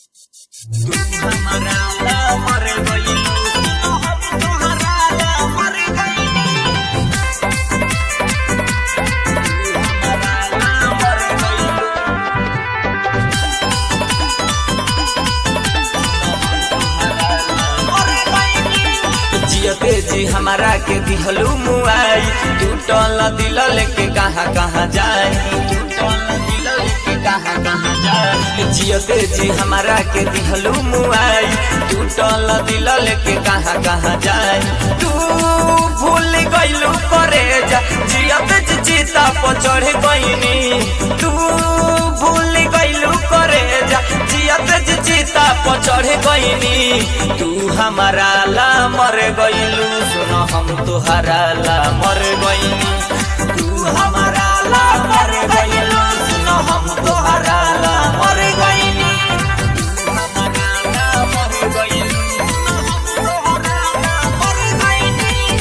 जियते जी हमारा के दिहलू मुआई टूटल दिल लेके कहाँ कहाँ जाए टूटल दिल लेके कहाँ कहाँ जाए जियते जी हमारा के दिहलू मुआई टूटल दिल लेके कहाँ कहाँ जाए तू भूल गइलू करे जा जियते जी चिता पर चढ़ गइनी तू भूल गइलू करे जा जियते जी चिता पर चढ़ गइनी तू हमारा ला मर गइलू सुन हम तुहरा ला मर गइनी तू हमारा ला मर गइलू सुन हम तुहरा ला मर गइनी तू हमारा ला मर गइलू, सुन हम तुहरा ला मर गइनी।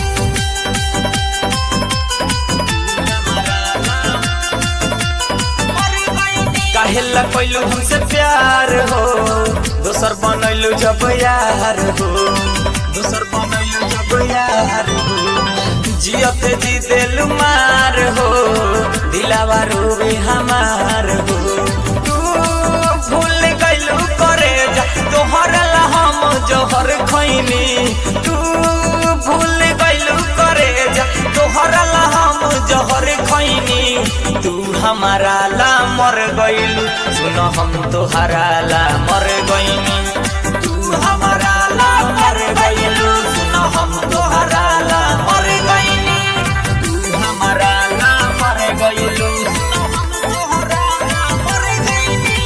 काहेला कैलू हमसे प्यार हो दोसर बनैलू जब यार हो दोसर बनैलू जब यार हो जियत जी दिल मार हो दिलावा रोवे हमार हो तू भूल गइलू करे जा तोहर ला हम जोहर खैनी तू भूल गइलू करे जा तोहर ला हम जोहर खैनी तू हमारा ला मर गइलू सुन हम तोहरा ला मर गइनी तू हमारा ला मर गइलू सुन हम तोहरा ला मर गइनी तू हमारा ला मर गइलू सुन हम तोहरा ला मर गइनी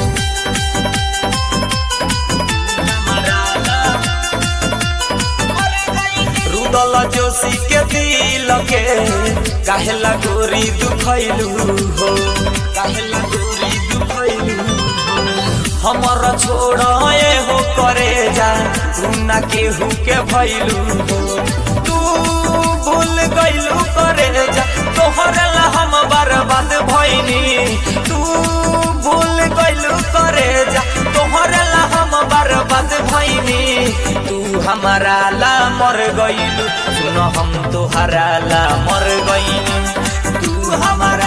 हमारा ला रुदल जोशी के दिल के काहेला गोरी दुखैलू हो काहेला गोरी दुखैलू हो हमर छोड़ ए हो करे जा तू ना केहू के भैलू हो तू भूल गइलू करे जा तोहर ला हम बर्बाद भइनी तू भूल गइलू करे जा तोहर ला हम बर्बाद भइनी तू हमारा ला मर गइलू सुन हम तोहरा ला मर गइनी तू हमारा